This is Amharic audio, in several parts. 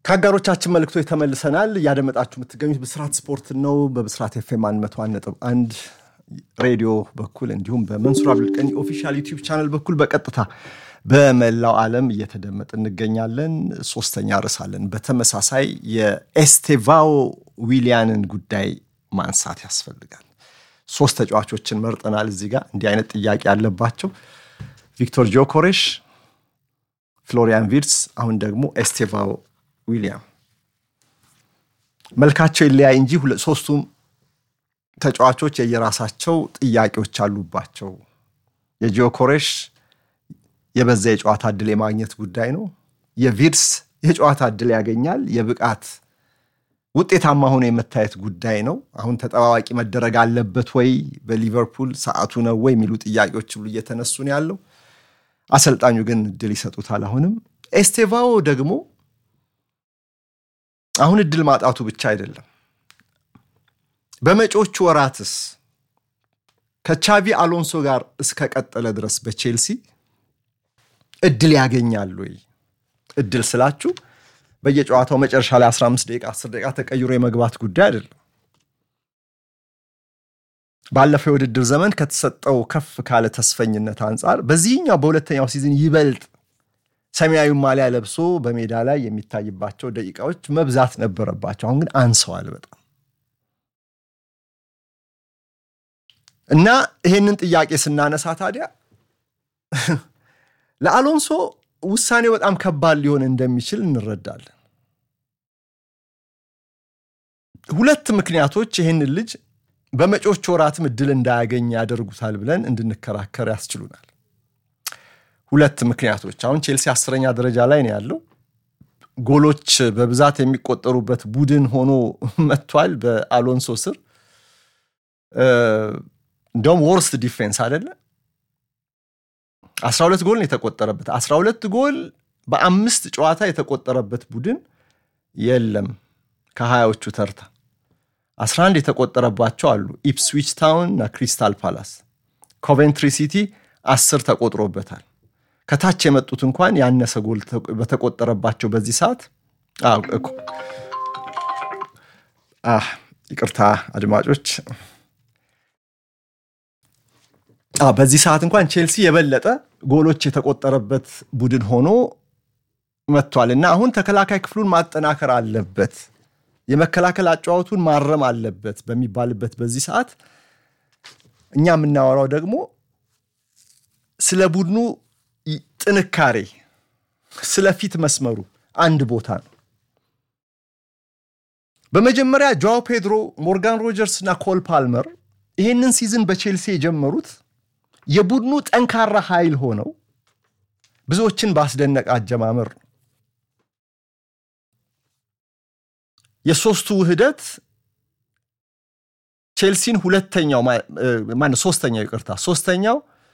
ከአጋሮቻችን መልእክቶች ተመልሰናል። እያደመጣችሁ የምትገኙት ብስራት ስፖርት ነው። በብስራት ኤፍኤም 101.1 ሬዲዮ በኩል እንዲሁም በመንሱር አብዱልቀኒ ኦፊሻል ዩቲዩብ ቻናል በኩል በቀጥታ በመላው ዓለም እየተደመጥ እንገኛለን። ሶስተኛ ርዕስ አለን። በተመሳሳይ የኤስቴቫኦ ዊሊያንን ጉዳይ ማንሳት ያስፈልጋል። ሶስት ተጫዋቾችን መርጠናል። እዚህ ጋር እንዲህ አይነት ጥያቄ ያለባቸው ቪክቶር ጆኮሬሽ፣ ፍሎሪያን ቪርትስ፣ አሁን ደግሞ ኤስቴቫኦ ዊሊያም መልካቸው ይለያይ እንጂ ሶስቱም ተጫዋቾች የየራሳቸው ጥያቄዎች አሉባቸው። የጂኦኮሬሽ የበዛ የጨዋታ እድል የማግኘት ጉዳይ ነው። የቪርስ የጨዋታ እድል ያገኛል፣ የብቃት ውጤታማ ሆኖ የመታየት ጉዳይ ነው። አሁን ተጠባባቂ መደረግ አለበት ወይ በሊቨርፑል ሰዓቱ ነው ወይ የሚሉ ጥያቄዎች ሁሉ እየተነሱ ነው ያለው። አሰልጣኙ ግን እድል ይሰጡታል። አሁንም ኤስቴቫኦ ደግሞ አሁን እድል ማጣቱ ብቻ አይደለም። በመጪዎቹ ወራትስ ከቻቪ አሎንሶ ጋር እስከቀጠለ ድረስ በቼልሲ እድል ያገኛል ወይ? እድል ስላችሁ በየጨዋታው መጨረሻ ላይ 15 ደቂቃ 10 ደቂቃ ተቀይሮ የመግባት ጉዳይ አይደለም። ባለፈው የውድድር ዘመን ከተሰጠው ከፍ ካለ ተስፈኝነት አንጻር በዚህኛው በሁለተኛው ሲዝን ይበልጥ ሰማያዊ ማሊያ ለብሶ በሜዳ ላይ የሚታይባቸው ደቂቃዎች መብዛት ነበረባቸው። አሁን ግን አንሰዋል በጣም እና ይሄንን ጥያቄ ስናነሳ ታዲያ ለአሎንሶ ውሳኔው በጣም ከባድ ሊሆን እንደሚችል እንረዳለን። ሁለት ምክንያቶች ይህንን ልጅ በመጪዎቹ ወራትም እድል እንዳያገኝ ያደርጉታል ብለን እንድንከራከር ያስችሉናል። ሁለት ምክንያቶች አሁን ቼልሲ አስረኛ ደረጃ ላይ ነው ያለው። ጎሎች በብዛት የሚቆጠሩበት ቡድን ሆኖ መጥቷል በአሎንሶ ስር። እንደውም ወርስት ዲፌንስ አይደለ? 12 ጎል ነው የተቆጠረበት። 12 ጎል በአምስት ጨዋታ የተቆጠረበት ቡድን የለም ከሀያዎቹ ተርታ 11 የተቆጠረባቸው አሉ። ኢፕስዊች ታውን እና ክሪስታል ፓላስ። ኮቬንትሪ ሲቲ አስር ተቆጥሮበታል። ከታች የመጡት እንኳን ያነሰ ጎል በተቆጠረባቸው በዚህ ሰዓት ይቅርታ አድማጮች፣ በዚህ ሰዓት እንኳን ቼልሲ የበለጠ ጎሎች የተቆጠረበት ቡድን ሆኖ መጥቷል እና አሁን ተከላካይ ክፍሉን ማጠናከር አለበት፣ የመከላከል አጨዋወቱን ማረም አለበት በሚባልበት በዚህ ሰዓት እኛ የምናወራው ደግሞ ስለ ቡድኑ ጥንካሬ ስለ ፊት መስመሩ አንድ ቦታ ነው። በመጀመሪያ ጆዋው ፔድሮ፣ ሞርጋን ሮጀርስ እና ኮል ፓልመር ይህንን ሲዝን በቼልሲ የጀመሩት የቡድኑ ጠንካራ ኃይል ሆነው ብዙዎችን ባስደነቀ አጀማመር ነው። የሶስቱ ውህደት ቼልሲን ሁለተኛው ማነው ሶስተኛው ይቅርታ ሶስተኛው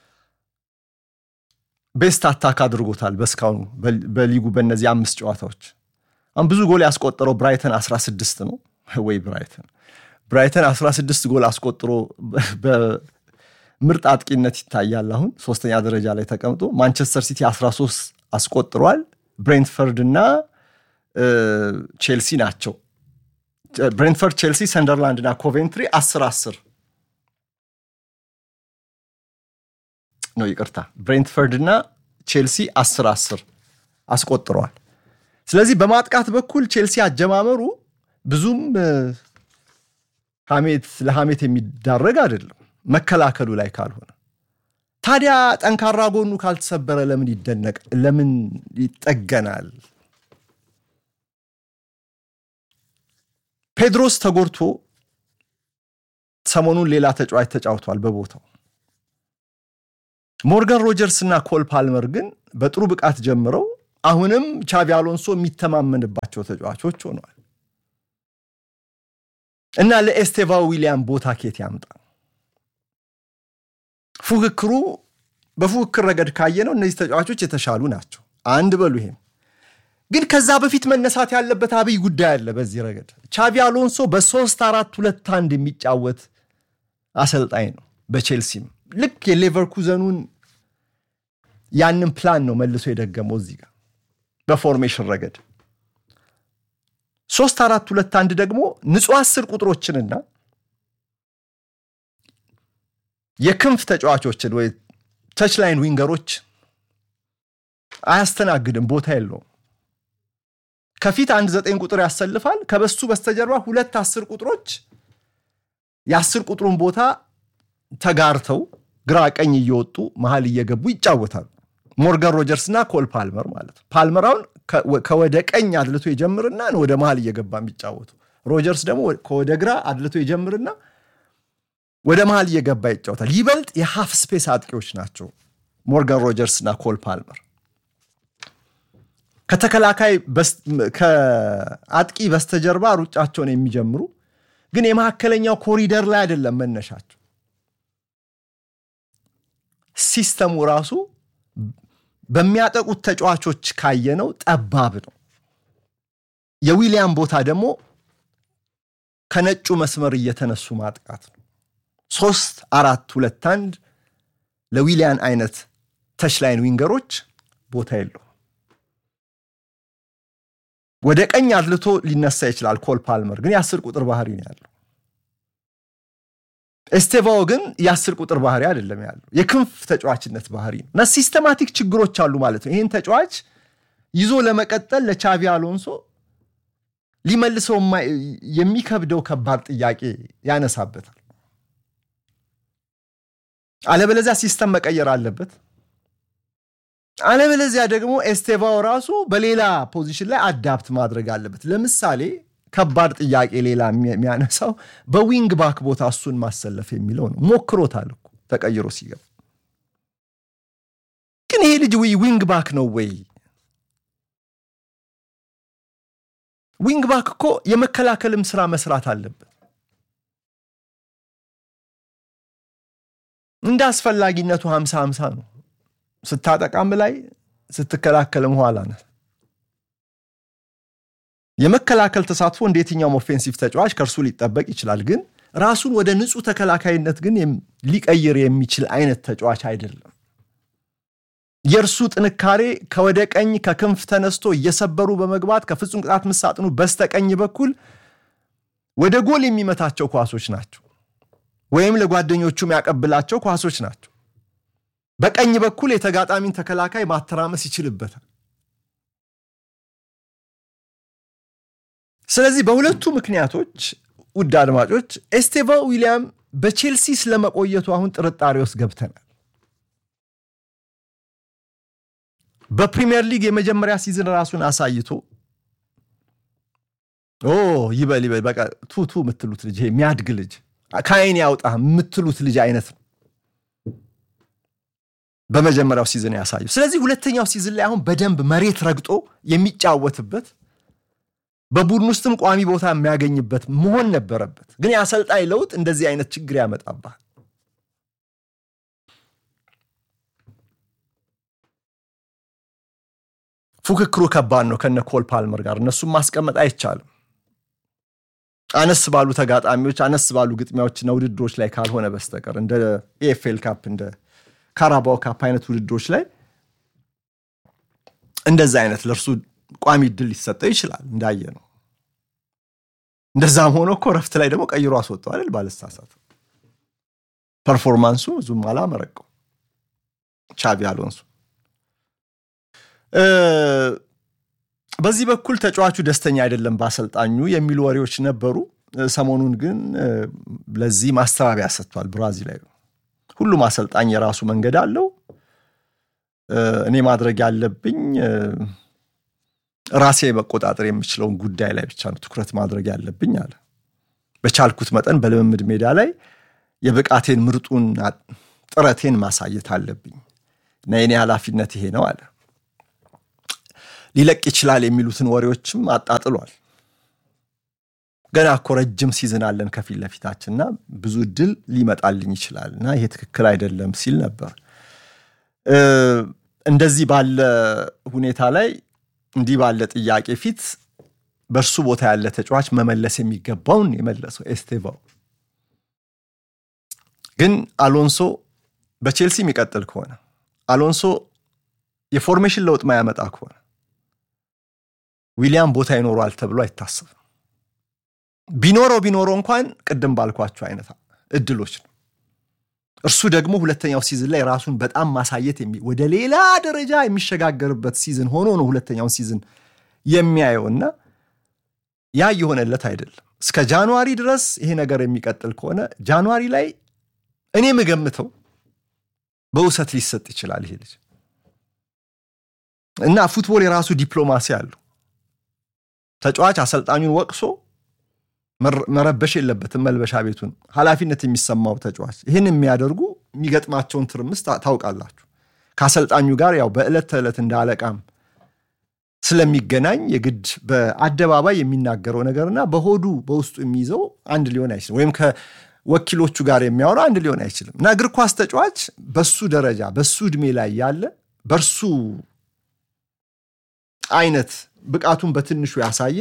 ቤስት አታክ አድርጎታል። በእስካሁኑ በሊጉ በእነዚህ አምስት ጨዋታዎች አሁን ብዙ ጎል ያስቆጠረው ብራይተን 16 ነው ወይ ብራይተን ብራይተን 16 ጎል አስቆጥሮ በምርጥ አጥቂነት ይታያል። አሁን ሶስተኛ ደረጃ ላይ ተቀምጦ ማንቸስተር ሲቲ 13 አስቆጥሯል። ብሬንትፈርድ እና ቼልሲ ናቸው። ብሬንትፈርድ፣ ቼልሲ፣ ሰንደርላንድ እና ኮቬንትሪ 10 10 ነው ይቅርታ፣ ብሬንትፈርድ እና ቼልሲ 10 10 አስቆጥረዋል። ስለዚህ በማጥቃት በኩል ቼልሲ አጀማመሩ ብዙም ሐሜት ለሐሜት የሚዳረግ አይደለም፣ መከላከሉ ላይ ካልሆነ ታዲያ ጠንካራ ጎኑ ካልተሰበረ ለምን ይደነቅ ለምን ይጠገናል? ፔድሮስ ተጎድቶ ሰሞኑን ሌላ ተጫዋች ተጫውቷል በቦታው ሞርጋን ሮጀርስ እና ኮል ፓልመር ግን በጥሩ ብቃት ጀምረው አሁንም ቻቪ አሎንሶ የሚተማመንባቸው ተጫዋቾች ሆነዋል እና ለኤስቴቫ ዊሊያም ቦታ ኬት ያምጣ? ፉክክሩ በፉክክር ረገድ ካየነው እነዚህ ተጫዋቾች የተሻሉ ናቸው። አንድ በሉ ይሄም ግን ከዛ በፊት መነሳት ያለበት አብይ ጉዳይ አለ። በዚህ ረገድ ቻቪ አሎንሶ በሶስት አራት ሁለት አንድ የሚጫወት አሰልጣኝ ነው። በቼልሲም ልክ የሌቨርኩዘኑን ያንን ፕላን ነው መልሶ የደገመው እዚህ ጋር በፎርሜሽን ረገድ ሶስት አራት ሁለት አንድ ደግሞ ንጹህ አስር ቁጥሮችንና የክንፍ ተጫዋቾችን ወይ ተች ላይን ዊንገሮች አያስተናግድም፣ ቦታ የለውም። ከፊት አንድ ዘጠኝ ቁጥር ያሰልፋል። ከበሱ በስተጀርባ ሁለት አስር ቁጥሮች የአስር ቁጥሩን ቦታ ተጋርተው ግራ ቀኝ እየወጡ መሀል እየገቡ ይጫወታሉ። ሞርጋን ሮጀርስ እና ኮል ፓልመር ማለት ነው። ፓልመር አሁን ከወደ ቀኝ አድልቶ ይጀምርና ወደ መሀል እየገባ የሚጫወቱ ሮጀርስ ደግሞ ከወደ ግራ አድልቶ ይጀምርና ወደ መሀል እየገባ ይጫወታል። ይበልጥ የሃፍ ስፔስ አጥቂዎች ናቸው ሞርጋን ሮጀርስ እና ኮል ፓልመር። ከተከላካይ ከአጥቂ በስተጀርባ ሩጫቸውን የሚጀምሩ ግን የመካከለኛው ኮሪደር ላይ አይደለም መነሻቸው። ሲስተሙ ራሱ በሚያጠቁት ተጫዋቾች ካየነው ጠባብ ነው። የዊሊያም ቦታ ደግሞ ከነጩ መስመር እየተነሱ ማጥቃት ነው። ሶስት አራት ሁለት አንድ ለዊሊያን አይነት ተችላይን ዊንገሮች ቦታ የለው። ወደ ቀኝ አድልቶ ሊነሳ ይችላል ኮል ፓልመር ግን የአስር ቁጥር ባህሪ ነው ያለው። ኤስቴቫኦ ግን የአስር ቁጥር ባህሪ አይደለም ያለው የክንፍ ተጫዋችነት ባህሪ ነው እና ሲስተማቲክ ችግሮች አሉ ማለት ነው። ይህን ተጫዋች ይዞ ለመቀጠል ለቻቪ አሎንሶ ሊመልሰው የሚከብደው ከባድ ጥያቄ ያነሳበታል። አለበለዚያ ሲስተም መቀየር አለበት። አለበለዚያ ደግሞ ኤስቴቫኦ ራሱ በሌላ ፖዚሽን ላይ አዳፕት ማድረግ አለበት። ለምሳሌ ከባድ ጥያቄ ሌላ የሚያነሳው በዊንግ ባክ ቦታ እሱን ማሰለፍ የሚለው ነው። ሞክሮታል እኮ ተቀይሮ ሲገባ። ግን ይሄ ልጅ ዊንግ ባክ ነው ወይ? ዊንግ ባክ እኮ የመከላከልም ስራ መስራት አለበት። እንደ አስፈላጊነቱ ሀምሳ ሀምሳ ነው። ስታጠቃም ላይ ስትከላከልም ኋላ ነህ። የመከላከል ተሳትፎ እንደ የትኛውም ኦፌንሲቭ ተጫዋች ከእርሱ ሊጠበቅ ይችላል። ግን ራሱን ወደ ንጹህ ተከላካይነት ግን ሊቀይር የሚችል አይነት ተጫዋች አይደለም። የእርሱ ጥንካሬ ከወደ ቀኝ ከክንፍ ተነስቶ እየሰበሩ በመግባት ከፍጹም ቅጣት ምት ሳጥኑ በስተቀኝ በኩል ወደ ጎል የሚመታቸው ኳሶች ናቸው፣ ወይም ለጓደኞቹ የሚያቀብላቸው ኳሶች ናቸው። በቀኝ በኩል የተጋጣሚን ተከላካይ ማተራመስ ይችልበታል። ስለዚህ በሁለቱ ምክንያቶች ውድ አድማጮች ኤስቴቫኦ ዊሊያም በቼልሲ ስለመቆየቱ አሁን ጥርጣሬ ውስጥ ገብተናል። በፕሪሚየር ሊግ የመጀመሪያ ሲዝን ራሱን አሳይቶ ኦ ይበል ይበል በቃ ቱቱ የምትሉት ልጅ የሚያድግ ልጅ ከአይን ያውጣ የምትሉት ልጅ አይነት ነው በመጀመሪያው ሲዝን ያሳዩ። ስለዚህ ሁለተኛው ሲዝን ላይ አሁን በደንብ መሬት ረግጦ የሚጫወትበት በቡድን ውስጥም ቋሚ ቦታ የሚያገኝበት መሆን ነበረበት። ግን የአሰልጣኝ ለውጥ እንደዚህ አይነት ችግር ያመጣባል። ፉክክሩ ከባድ ነው ከነ ኮል ፓልመር ጋር እነሱም ማስቀመጥ አይቻልም። አነስ ባሉ ተጋጣሚዎች፣ አነስ ባሉ ግጥሚያዎችና ውድድሮች ላይ ካልሆነ በስተቀር እንደ ኤኤፍኤል ካፕ እንደ ካራባው ካፕ አይነት ውድድሮች ላይ እንደዛ አይነት ለእርሱ ቋሚ እድል ሊሰጠው ይችላል እንዳየ ነው። እንደዛም ሆኖ እኮ ረፍት ላይ ደግሞ ቀይሮ አስወጣው አይደል? ባለሳሳት ፐርፎርማንሱ ብዙም አላመረቀው ቻቪ አሎንሶ። በዚህ በኩል ተጫዋቹ ደስተኛ አይደለም በአሰልጣኙ የሚሉ ወሬዎች ነበሩ። ሰሞኑን ግን ለዚህ ማስተባበያ ሰጥቷል ብራዚላዊ። ሁሉም አሰልጣኝ የራሱ መንገድ አለው። እኔ ማድረግ ያለብኝ ራሴ መቆጣጠር የምችለውን ጉዳይ ላይ ብቻ ነው ትኩረት ማድረግ ያለብኝ አለ። በቻልኩት መጠን በልምምድ ሜዳ ላይ የብቃቴን ምርጡን ጥረቴን ማሳየት አለብኝ እና የኔ ኃላፊነት ይሄ ነው አለ። ሊለቅ ይችላል የሚሉትን ወሬዎችም አጣጥሏል። ገና እኮ ረጅም ሲዝን አለን ከፊት ለፊታችንና ብዙ እድል ሊመጣልኝ ይችላል እና ይሄ ትክክል አይደለም ሲል ነበር። እንደዚህ ባለ ሁኔታ ላይ እንዲህ ባለ ጥያቄ ፊት በእርሱ ቦታ ያለ ተጫዋች መመለስ የሚገባውን የመለሰው ኤስቴቫኦ ግን አሎንሶ በቼልሲ የሚቀጥል ከሆነ አሎንሶ የፎርሜሽን ለውጥ ማያመጣ ከሆነ ዊሊያም ቦታ ይኖረዋል ተብሎ አይታሰብም። ቢኖረው ቢኖረው እንኳን ቅድም ባልኳቸው አይነት እድሎች ነው። እርሱ ደግሞ ሁለተኛው ሲዝን ላይ ራሱን በጣም ማሳየት ወደ ሌላ ደረጃ የሚሸጋገርበት ሲዝን ሆኖ ነው ሁለተኛውን ሲዝን የሚያየውና ያ እየሆነለት አይደለም። እስከ ጃንዋሪ ድረስ ይሄ ነገር የሚቀጥል ከሆነ ጃንዋሪ ላይ እኔ የምገምተው በውሰት ሊሰጥ ይችላል ይሄ ልጅ እና ፉትቦል የራሱ ዲፕሎማሲ አለው። ተጫዋች አሰልጣኙን ወቅሶ መረበሽ የለበትም። መልበሻ ቤቱን ኃላፊነት የሚሰማው ተጫዋች ይህን የሚያደርጉ የሚገጥማቸውን ትርምስ ታውቃላችሁ። ከአሰልጣኙ ጋር ያው በዕለት ተዕለት እንደ አለቃም ስለሚገናኝ የግድ በአደባባይ የሚናገረው ነገርና በሆዱ በውስጡ የሚይዘው አንድ ሊሆን አይችልም። ወይም ከወኪሎቹ ጋር የሚያወራው አንድ ሊሆን አይችልም እና እግር ኳስ ተጫዋች በሱ ደረጃ በሱ እድሜ ላይ ያለ በእርሱ አይነት ብቃቱን በትንሹ ያሳየ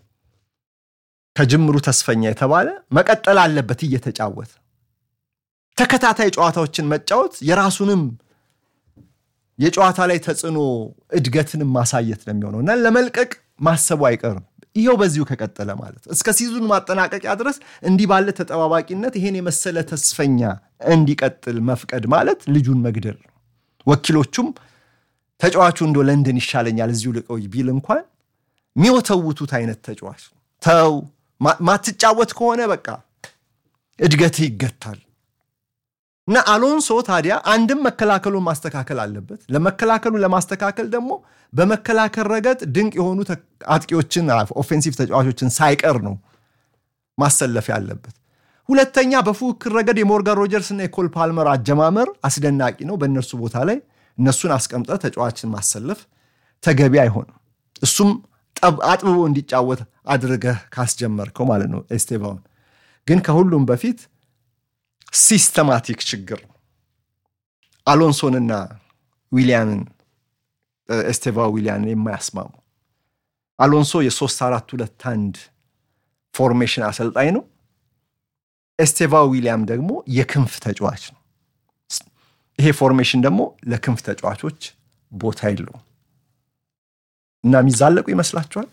ከጅምሩ ተስፈኛ የተባለ መቀጠል አለበት እየተጫወተ ተከታታይ ጨዋታዎችን መጫወት የራሱንም የጨዋታ ላይ ተጽዕኖ እድገትንም ማሳየት ነው የሚሆነው እና ለመልቀቅ ማሰቡ አይቀርም። ይኸው በዚሁ ከቀጠለ ማለት እስከ ሲዙን ማጠናቀቂያ ድረስ እንዲህ ባለ ተጠባባቂነት ይሄን የመሰለ ተስፈኛ እንዲቀጥል መፍቀድ ማለት ልጁን መግደል ነው። ወኪሎቹም ተጫዋቹ እንደ ለንደን ይሻለኛል እዚሁ ልቆይ ቢል እንኳን የሚወተውቱት አይነት ተጫዋች ተው፣ ማትጫወት ከሆነ በቃ እድገትህ ይገታል። እና አሎንሶ ታዲያ አንድም መከላከሉን ማስተካከል አለበት። ለመከላከሉ ለማስተካከል ደግሞ በመከላከል ረገድ ድንቅ የሆኑ አጥቂዎችን ኦፌንሲቭ ተጫዋቾችን ሳይቀር ነው ማሰለፍ ያለበት። ሁለተኛ በፉክክር ረገድ የሞርጋን ሮጀርስ እና የኮል ፓልመር አጀማመር አስደናቂ ነው። በእነርሱ ቦታ ላይ እነሱን አስቀምጠ ተጫዋችን ማሰለፍ ተገቢ አይሆንም። እሱም አጥብቦ እንዲጫወት አድርገህ ካስጀመርከው ማለት ነው። ኤስቴቫውን ግን ከሁሉም በፊት ሲስተማቲክ ችግር አሎንሶንና ዊሊያንን ኤስቴቫ ዊሊያንን የማያስማሙ አሎንሶ የሶስት አራት ሁለት አንድ ፎርሜሽን አሰልጣኝ ነው። ኤስቴቫ ዊሊያም ደግሞ የክንፍ ተጫዋች ነው። ይሄ ፎርሜሽን ደግሞ ለክንፍ ተጫዋቾች ቦታ የለውም እና የሚዛለቁ ይመስላችኋል?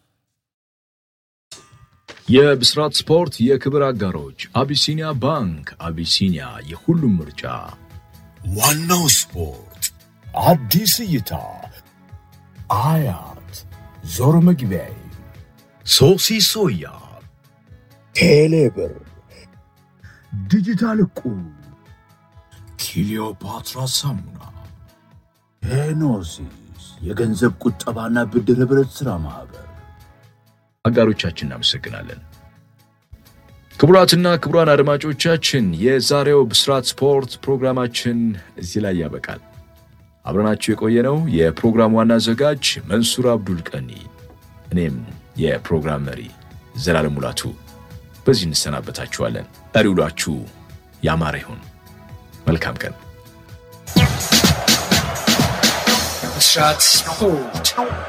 የብስራት ስፖርት የክብር አጋሮች አቢሲኒያ ባንክ። አቢሲኒያ የሁሉም ምርጫ። ዋናው ስፖርት አዲስ እይታ አያት ዞር መግቢያዬ ሶሲ ሶያ ቴሌብር ዲጂታል ዕቁብ ክሊዮፓትራ ሳሙና ሄኖሲስ የገንዘብ ቁጠባና ብድር ኅብረት ሥራ ማኅበር አጋሮቻችን እናመሰግናለን። ክቡራትና ክቡራን አድማጮቻችን የዛሬው ብስራት ስፖርት ፕሮግራማችን እዚህ ላይ ያበቃል። አብረናችሁ የቆየነው የፕሮግራም ዋና አዘጋጅ መንሱር አብዱል ቀኒ፣ እኔም የፕሮግራም መሪ ዘላለም ሙላቱ በዚህ እንሰናበታችኋለን። ቀሪ ውሏችሁ ያማረ ይሁን። መልካም ቀን። ብስራት ስፖርት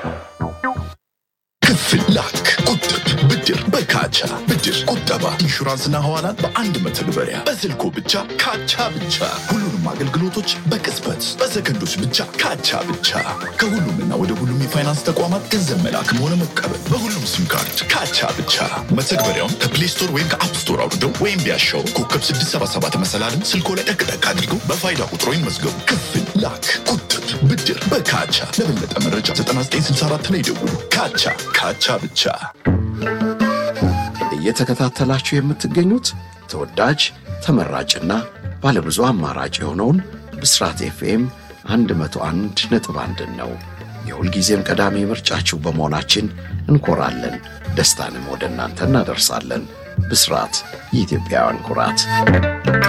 ክፍል ላክ፣ ቁጥብ፣ ብድር በካቻ ብድር፣ ቁጠባ፣ ኢንሹራንስና ሐዋላን በአንድ መተግበሪያ በስልኮ ብቻ ካቻ ብቻ። ሁሉንም አገልግሎቶች በቅጽበት በሰከንዶች ብቻ ካቻ ብቻ። ከሁሉምና ወደ ሁሉም የፋይናንስ ተቋማት ገንዘብ መላክም ሆነ መቀበል በሁሉም ሲም ካርድ ካቻ ብቻ። መተግበሪያውን ከፕሌይ ስቶር ወይም ከአፕ ስቶር አውርደው ወይም ቢያሻው ኮከብ 677 መሰላልን ስልኮ ላይ ጠቅጠቅ አድርገው በፋይዳ ቁጥሮ ይመዝገቡ። ክፍል ላክ፣ ቁጥብ፣ ብድር በካቻ። ለበለጠ መረጃ 9964 ላይ ደውሉ። ካቻ ካቻ ብቻ። እየተከታተላችሁ የምትገኙት ተወዳጅ ተመራጭና ባለብዙ አማራጭ የሆነውን ብስራት ኤፍኤም 101 ነጥብ አንድን ነው። የሁልጊዜም ቀዳሚ ምርጫችሁ በመሆናችን እንኮራለን። ደስታንም ወደ እናንተ እናደርሳለን። ብስራት የኢትዮጵያውያን ኩራት